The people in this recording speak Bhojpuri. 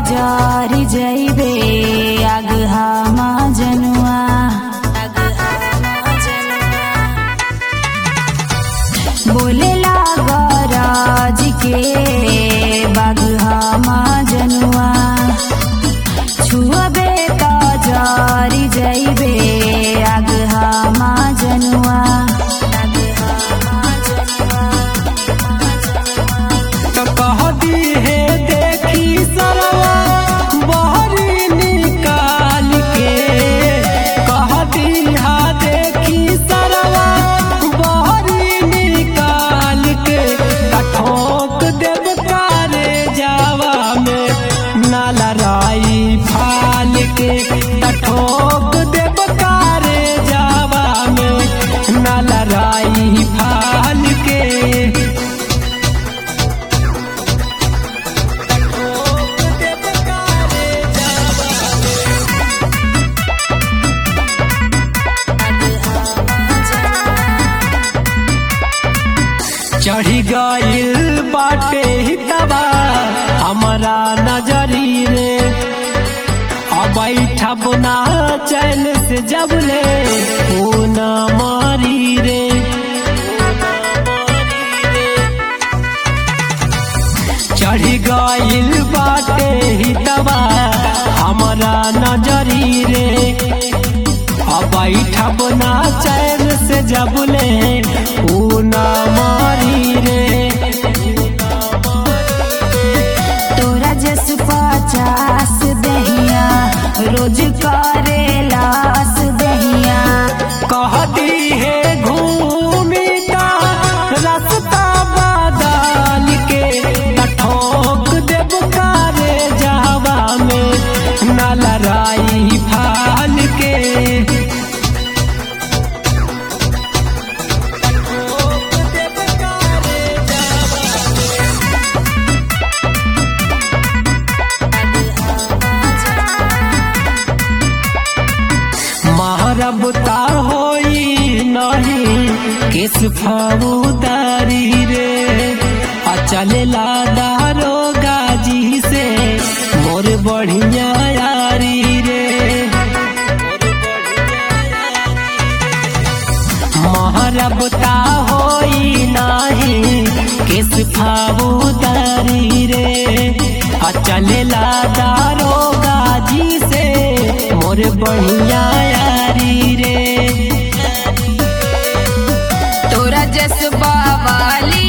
जारी जइबे अगहा जनुआ बोले गरज के बगहा जनुआ छुअबे त जारी जइबे अगहा जनुआ तो कहती है देखी सरवा बहरी निकाल के कहती हा देखी सरवा बहरी निकाल के ठोक देव तारे जावा में नाला राई फाल के ठोक देव तारे जावा में नाला राई फाल के चढ़ी गइल बाटे हितवा हमारा नजरी रे अब बैठब ना चैन से जब ले ओ न मारी रे चढ़ी गइल बाटे हितवा हमारा नजरी रे अब बैठब ना चैन से जब ले ऊ ना मारी रे तोरा जस पचास दहिया रोज करे लास दहिया कहती है घूमी का रास्ता बदल के ठोक देव कारे जावा में न लड़ाई फाल के मारब तार होई नहीं किस फौदारी रे आ चलेला दारो गाजी से मोर बढ़िया यारी रे मारब ता होई नहीं किस फौदारी रे आ चलेला दारो गाजी से मोर बढ़िया यारी रे तोरा जस वाली